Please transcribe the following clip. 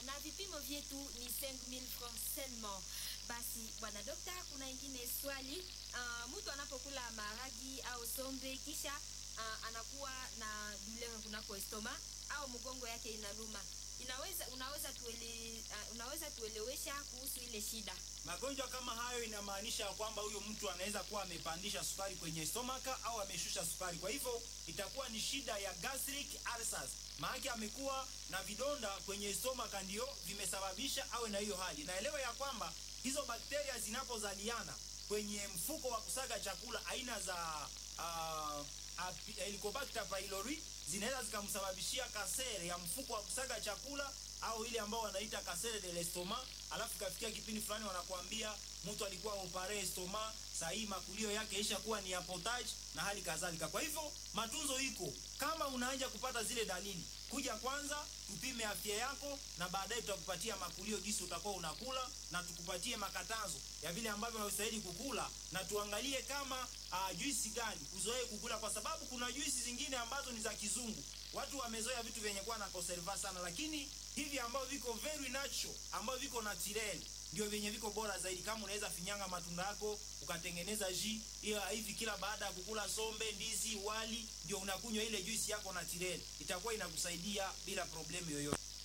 na vipimo vyetu ni 5000 francs seulement. Basi bwana dokta, kuna ingine swali. Uh, mtu anapokula maharagi au sombe kisha uh, anakuwa na douleur kunako estoma au mgongo yake inaluma, inaweza unaweza tuele, uh, unaweza tuelewesha kuhusu ile shida? Magonjwa kama hayo inamaanisha kwamba huyo mtu anaweza kuwa amepandisha sukari kwenye stomaka au ameshusha sukari. Kwa hivyo itakuwa ni shida ya gastric ulcers, maana amekuwa na vidonda kwenye stomaka ndio vimesababisha awe na hiyo hali. Naelewa ya kwamba hizo bakteria zinapozaliana kwenye mfuko wa kusaga chakula aina za uh, Helicobacter pylori zinaweza zikamsababishia kasere ya mfuko wa kusaga chakula au ile ambao wanaita kasere de l'estomac. Alafu kafikia kipindi fulani wanakuambia mtu alikuwa opare estoma, saa hii makulio yake isha kuwa ni ya potage na hali kadhalika. Kwa hivyo matunzo iko, kama unaanza kupata zile dalili, kuja kwanza tupime afya yako, na baadaye tutakupatia makulio jinsi utakuwa unakula, na tukupatie makatazo ya vile ambavyo unastahili kukula, na tuangalie kama uh, juisi gani uzoee kukula, kwa sababu kuna juisi zingine ambazo ni za kizungu. Watu wamezoea vitu vyenye kuwa na conserva sana, lakini hivi ambavyo viko very natural, ambavyo viko natural ndio vyenye viko bora zaidi. Kama unaweza finyanga matunda yako ukatengeneza ji hiyo hivi, kila baada ya kukula sombe, ndizi, wali, ndio unakunywa ile juisi yako natural, itakuwa inakusaidia bila problemu yoyote.